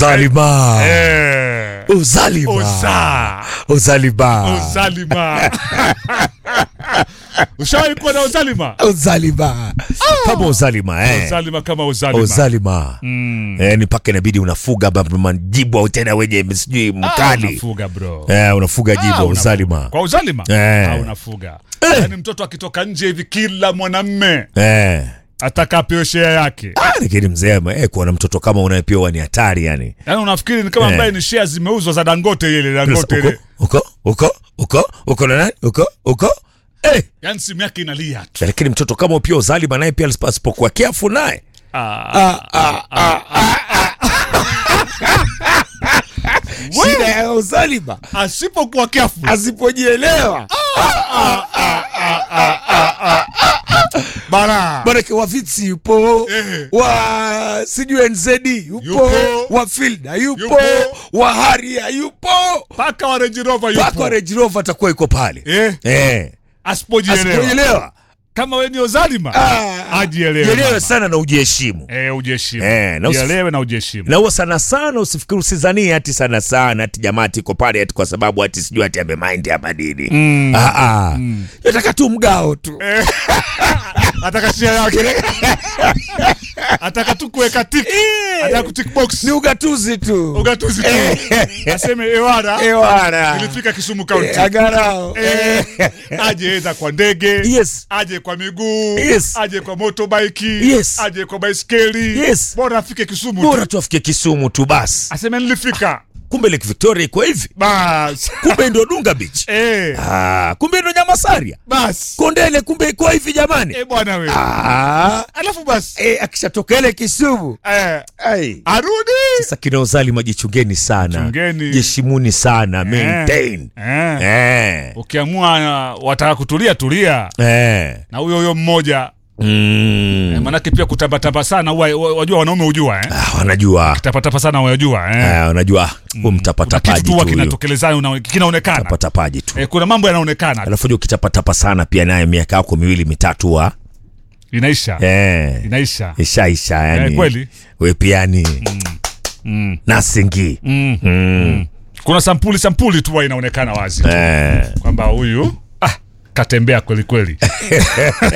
uzalima Eh. uzalima Oza. uzalima Uzalima. Ushawahi kuwa na uzalima? uzalima kama uzalima eh. Uzalima kama uzalima. uzalima Mm. eh, ni mpaka inabidi unafuga ba- majibu au tena wenye sijui Ah, mkali unafuga bro. eh, unafuga Ah, jibu unafuga. uzalima Kwa uzalima? Eh. Ah, unafuga. Yaani mtoto akitoka nje hivi kila mwanamme eh. ataka apewe share yake. Ah, lakini mzee eh, kuwa na mtoto kama unaye pia huwa ni hatari yani Yaani unafikiri ni kama Eh. ambaye ni share zimeuzwa za Dangote ile Dangote uko ile. uko uko uko uko na nani uko uko eh. Yaani simu yake inalia tu. lakini mtoto kama pia uzalima naye pia asipokuwa kiafu naye Ah. shida ya uzalima Asipokuwa careful. asipojielewa Bara. manake wa vitsi yupo Eh. wa sijui nzd yupo, Yupo. wa filda yupo, Yupo. wa haria yupo Paka wa Range Rover mpaka yupo. wa Range Rover atakuwa iko pale Eh. eh. Asipojielewa. asipojielewa Kama wewe ni uzalima. Ah, Ajielewe. jielewe mama. sana na ujiheshimu Eh, ujiheshimu. Eh, na usi- Jielewe na ujiheshimu. na huwa sana sana usifikiri usizanie ati sana sana ati jamaa ati iko pale ati kwa sababu ati sijui ati amemind ama nini Mm. ah, ah. yataka tu mgao tu Ataka share yake. Ataka tu kuweka tick. Ataka kutick box. ni ugatuzi tu Ugatuzi tu. Aseme ewara. ewana Ilifika Kisumu County. agarao Eh, aje eza kwa ndege yes aje kwa miguu Yes. aje kwa motorbike Yes. aje kwa baiskeli Yes. bora afike Kisumu bora tu. tu afike kisumu tu basi aseme nilifika kumbe lake victoria iko hivi bas kumbe ndo dunga beach eh, ah, kumbe ndo nyamasaria bas kondele kumbe iko hivi jamani eh, bwana we ah, alafu bas eh, akishatoka ile kisumu eh, ai arudi sasa kina uzalima jichungeni sana Chungeni. jeshimuni sana maintain eh. eh. ukiamua uh, wataka kutulia tulia Eh. na huyo huyo mmoja Mm. eh, manake pia kutambatamba sana huwa- wa- wajua wanaume hujua eh? Ah, wanajua tapatapa sana wajua eh? Ah, wanajua hu Kuna kitu mtapatapaji tu tu huwa huyu. kinatokelezana una- kinaonekana tapatapaji tu eh, kuna mambo yanaonekana alafu jua ukitapatapa sana pia naye miaka yako miwili mitatu wa inaisha eh. inaisha ishaisha yani Eh, kweli. we piani mm. nasingi Mm. mm. kuna sampuli sampuli tu huwa inaonekana wazi eh. kwamba huyu ah, katembea kweli kweli